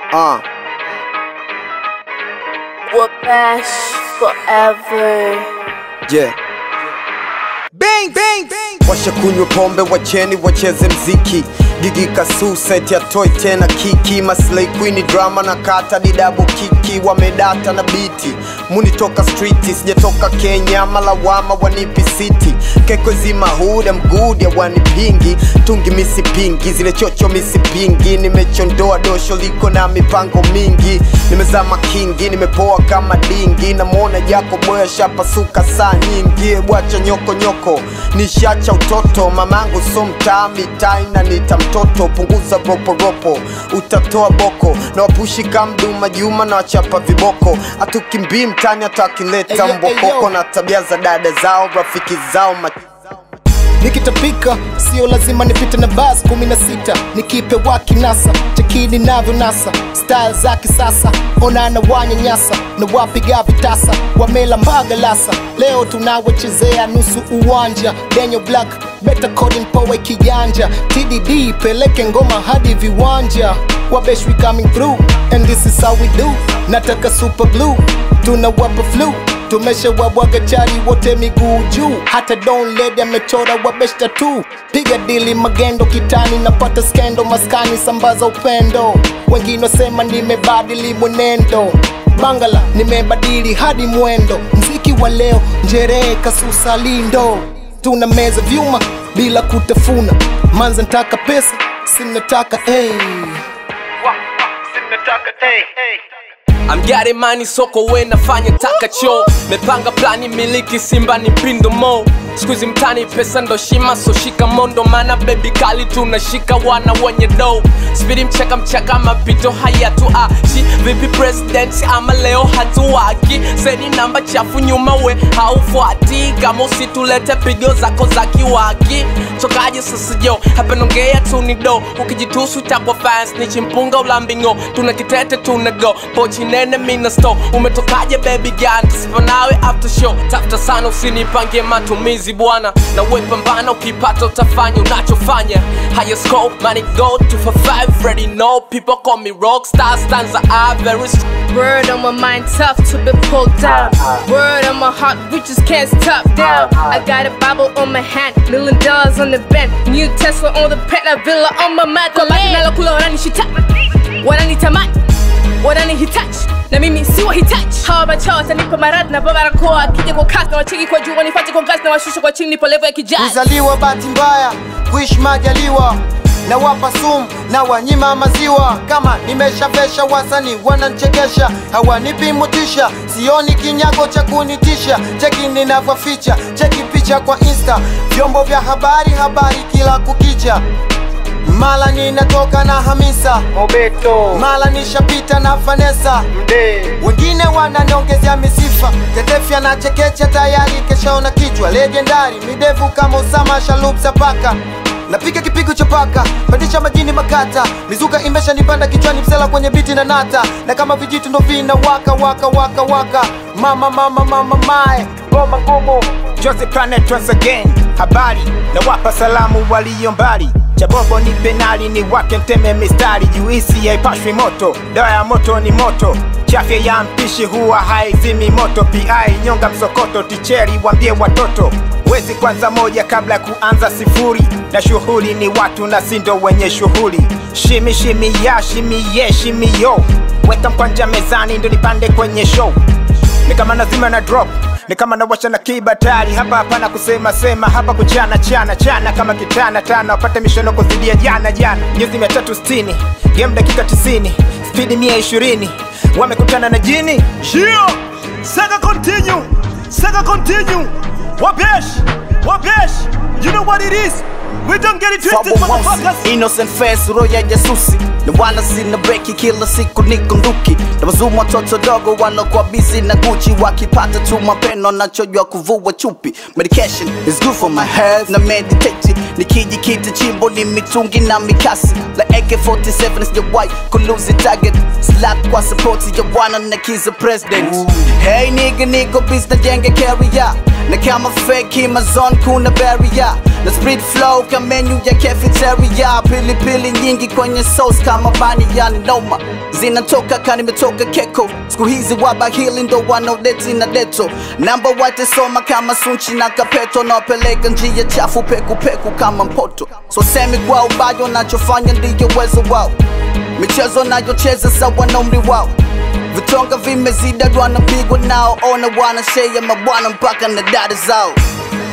Uh. We're bash forever. Yeah. Bang, bang, bang. Washa kunywa pombe, wacheni wacheze mziki. Gigi kasu set ya toy tena kiki Maslay queen drama na kata ni double kiki Wamedata na biti Muni toka streeti Sijatoka Kenya malawama wanipi city Keko zima huda mgudi ya wanipingi Tungi misi pingi Zile chocho misi pingi Nimechondoa dosho liko na mipango mingi Nimezama kingi Nimepoa kama dingi Namwona jako boya shapasuka saa nyingi Bwacha nyoko nyoko Nishacha utoto Mamangu so mtaa mitai na nita mtoto Punguza ropo ropo Utatoa boko Na wapushi kamduma Juma na wachapa viboko Atukimbii mtani hata akileta Eyo, mbokoko eyo. Na tabia za dada zao Rafiki zao ma nikitapika sio lazima nipite na bas 16 nikipe wakinasa chekini navyo nasa style za kisasa onana wanyanyasa na wapiga vitasa wamela mbagalasa leo tunawachezea nusu uwanja Daniel Black Better Coding Powe kijanja TDD peleke ngoma hadi viwanja wabesh we coming through and this is how we do nataka super blue tunawapa flu tumesha wabwaga chari wote miguu juu hata don led amechora wabeshta tu piga dili magendo kitani napata skendo maskani sambaza upendo wengine wasema nimebadili mwenendo bangala nimebadili hadi mwendo mziki wa leo njerehe kasusa lindo tuna meza vyuma bila kutafuna manza ntaka pesa sinataka hey. I'm getting money soko we nafanya taka cho mepanga plani miliki simba ni pindo mo skuizi mtani pesa ndo shima so shika mondo mana bebi kali tunashika wana wenye do spidi mchaka mchaka mapito hayatu ashi vipi president ama leo hatuwaki seni namba chafu nyuma we haufuati kama usitulete pigo zako za kiwaki chokaje sasa jo hapa nongea tu ni do ukijitusu takwa fans ni chimpunga ulambingo tuna kitete tuna go pochi nene mina sto umetokaje baby gan sipo nawe after show tafuta sana usinipangie matumizi bwana na we pambana ukipata utafanya unachofanya higher score money go to for five ready know people call me rockstar stanza are very strong Word on my mind, tough to be pulled down. Word on my heart, we just can't stop down. I got a Bible on my hand, million dollars on the bench. New Tesla on the pet, a villa on my mat. Kwa basi nalokula wananishita, wananitamani, wananihitaji na mimi si wahitaji. Hawa machao watanipa maradhi na barakoa, akija kwa kasi na wacheki kwa juu, wanifate kwa ngazi na washusha kwa chini, nipo level ya kijaji. kuzaliwa bahati mbaya kuishi majaliwa na wapa sumu na wanyima maziwa kama nimeshavesha wasani wananchekesha hawanipi mutisha sioni kinyago cha kunitisha cheki ninavyoficha cheki picha kwa insta vyombo vya habari habari kila kukicha mala ninatoka na hamisa Mobeto mala nishapita na vanesa Mde wengine wananiongezea misifa tetefya na chekecha tayari keshaona kichwa legendari midevu kama usama shalubsa paka napiga kipigo cha paka pandisha majini makata mizuka imesha nipanda kichwani msela kwenye biti na nata na kama vijitu ndo vina waka waka waka waka mama mama mama mae ngoma ngumu Jose Planet once again, habari na wapa salamu walio mbali. Chabobo ni penali, ni wake mteme mistari, juisi haipashwi moto, dawa ya moto ni moto, chafya ya mpishi huwa haizimi moto. PI nyonga msokoto, ticheri wambie watoto wezi kwanza moja kabla ya kuanza sifuri, na shughuli ni watu na sindo wenye shughuli. Shimi shimi ya shimi ye shimi yo, weka mkwanja mezani ndo nipande kwenye show ni kama nazima na drop ni kama nawasha na kibatari hapa hapana kusema sema hapa kuchana chana chana kama kitana tana wapate mishono kuzidia jana jana nyuzi mia tatu sitini game dakika tisini spidi mia ishirini wamekutana na jini Yeah! Sega continue! Sega continue! Wabesh! Wabesh! You know what it is? We don't get it twisted, motherfuckers! innocent face roho ya jasusi na wala sina breki kila siku niko nduki na wazumu watoto dogo wanakuwa busy na guchi wakipata tu mapeno nachojua kuvua chupi medication is good for my health na meditate nikijikita chimbo ni mitungi na mikasi la AK47 sijawahi kuluzi target slap kwa support ya bwana na kiza president hey nigga niko busy na jenge carrier na kama fake Amazon kuna barrier na speed flow nimegeuka menu ya cafeteria pilipili nyingi kwenye sauce kama bani yani noma zinatoka ka nimetoka keko siku hizi wabahili ndo wanaodeti na deto namba watesoma kama sunchi na kapeto nawapeleka njia chafu pekupeku kama mpoto so semi kwa ubayo nachofanya ndiyo uwezo wao michezo nayocheza sawa na umri wao vitonga vimezida wanapigwa nao ona wanashea mabwana mpaka na dada zao